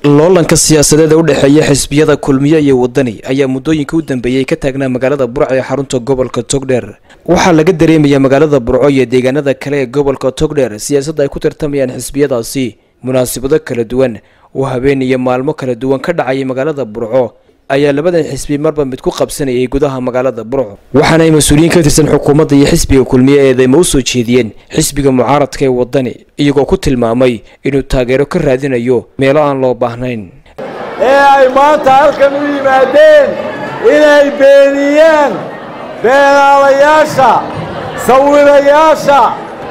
loolanka siyaasadeed ee u dhexeeya xisbiyada kulmiye iyo wadani ayaa muddooyinka u dambeeyey ka taagnaa magaalada burco ee xarunta gobolka togdheer waxaa laga dareemayaa magaalada burco iyo deegaanada kale ee gobolka togdheer siyaasadda ay ku tartamayaan xisbiyadaasi munaasabado kala duwan oo habeen iyo maalmo kala duwan ka dhacayay magaalada burco ayaa labadan xisbi marba mid ku qabsanayay gudaha magaalada burco waxaana ay mas-uuliyiin ka tirsan xukuumadda iyo xisbiga kulmiye eedeyma u soo jeediyeen xisbiga mucaaradka ee wadani iyagoo ku tilmaamay inuu taageero ka raadinayo meelo aan loo baahnayn ee ay maanta halkan u yimaadeen inay beeniyaan beenaalayaasha sawirayaasha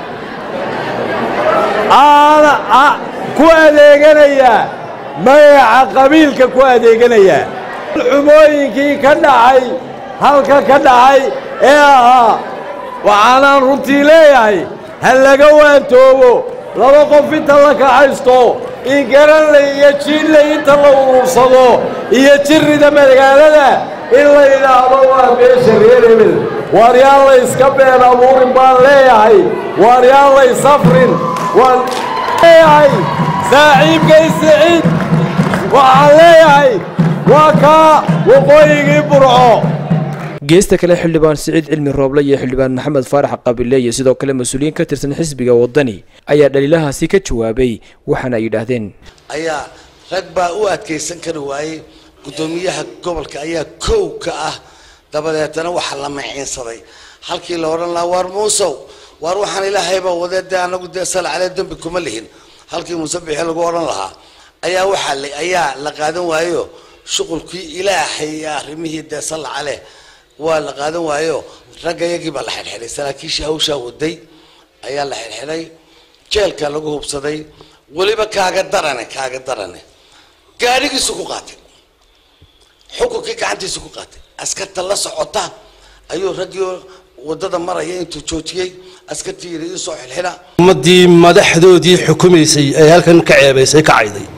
aana ku adeeganaya magaca qabiilka ku adeeganaya xumooyinkii ka dhacay halka ka dhacay ee ahaa waxaanaan runtii leeyahay ha laga waantoobo laba qof inta la kaxaysto in garanley iyo jiinley inta la urursado iyo jirrida magaalada in la yidhaahdo waa beesha reer hebel waar yaan la iska been abuurin baan leeyahay waar yaan lay safrin waan leeyahay saaxiibkay siciid waxaan leeyahay waa kaa waqooyigii burco geesta kale xildhibaan siciid cilmi rooble iyo xildhibaan maxamed faarax qabile iyo sidoo kale mas-uuliyiin ka tirsan xisbiga wadani ayaa dhaliilahaasi ka jawaabay waxaana ay yidhaahdeen ayaa rag baa u adkaysan kari waayey guddoomiyaha gobolka ayaa kow ka ah dabadeetana waxaa la maciinsaday halkii la odhan lahaa waar muusow waar waxaan ilaahayba wadee dee anagu dee salacale dembi kuma lihin halkii muuse bixi lagu odhan lahaa ayaa waxaa ayaa la qaadan waayo shuqulkii ilaahay iyo arrimihii dee salacale waa la qaadan waayo ragga iyagii baa la xidhxidhay saraakiishii hawshaa waday ayaa la xidhxidhay jeelka lagu hubsaday weliba kaaga darane kaaga darane gaadhigiisu ku qaatay xukunkii gacantiisu ku qaatay askarta la socota ayuu raggii wadada maraya intuu joojiyey askartii yidhi isoo xilxidha ummaddii madaxdoodii xukumaysay ee halkan ka ceebaysay ka cayday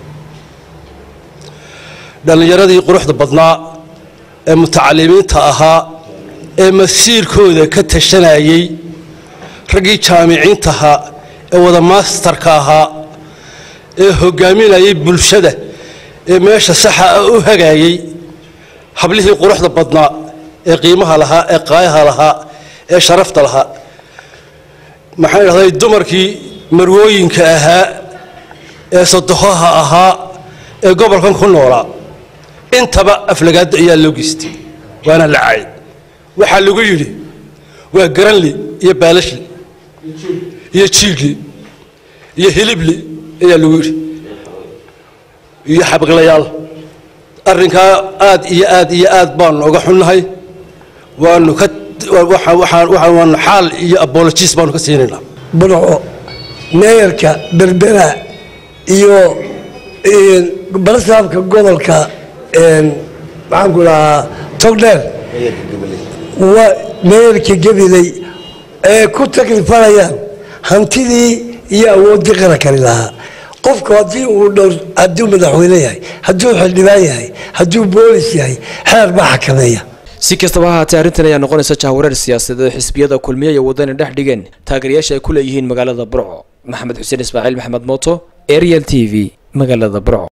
dhallinyaradii quruxda badnaa ee mutacalimiinta ahaa ee masiirkooda ka tashanayay raggii jaamiciintahaa ee wada maastarka ahaa ee hogaaminayay bulshada ee meesha saxa ah u hagaayay hablihii quruxda badnaa ee qiimaha lahaa ee qaayaha lahaa ee sharafta lahaa maxaan idhahday dumarkii marwooyinka ahaa ee sadoxaha ahaa ee gobolkan ku noolaa intaba aflagaado ayaa loo geystay waana la cayd waxaa lagu yidhi waa garanli iyo baalashli iyo jiigli iyo hilibli ayaa lagu yidhi iyo xabqilayaal arrinkaa aad iyo aad iyo aad baanu oga xunnahay waanu ka waanu xaal iyo abologiis baanu ka siinaynaa burco meeyarka berbera iyo balasaabka gobolka maxaan ku dhahaa togdheer waa meeyarka gabiley ee ku taklifalayaan hantidii iyo awooddii qarankani lahaa qofku haddii uu dhowr hadduu madaxweyne yahay hadduu xildhibaan yahay hadduu boolis yahay xeer baa xakameeya si kastaba ha haatee arrintan ayaa noqonaysa jahwareer siyaasadeed oo xisbiyada kulmiye iyo wadani dhex dhigeen taageerayaasha ay ku leeyihiin magaalada burco maxamed xuseen ismaaciil maxamed mooto ariel t v magaalada burco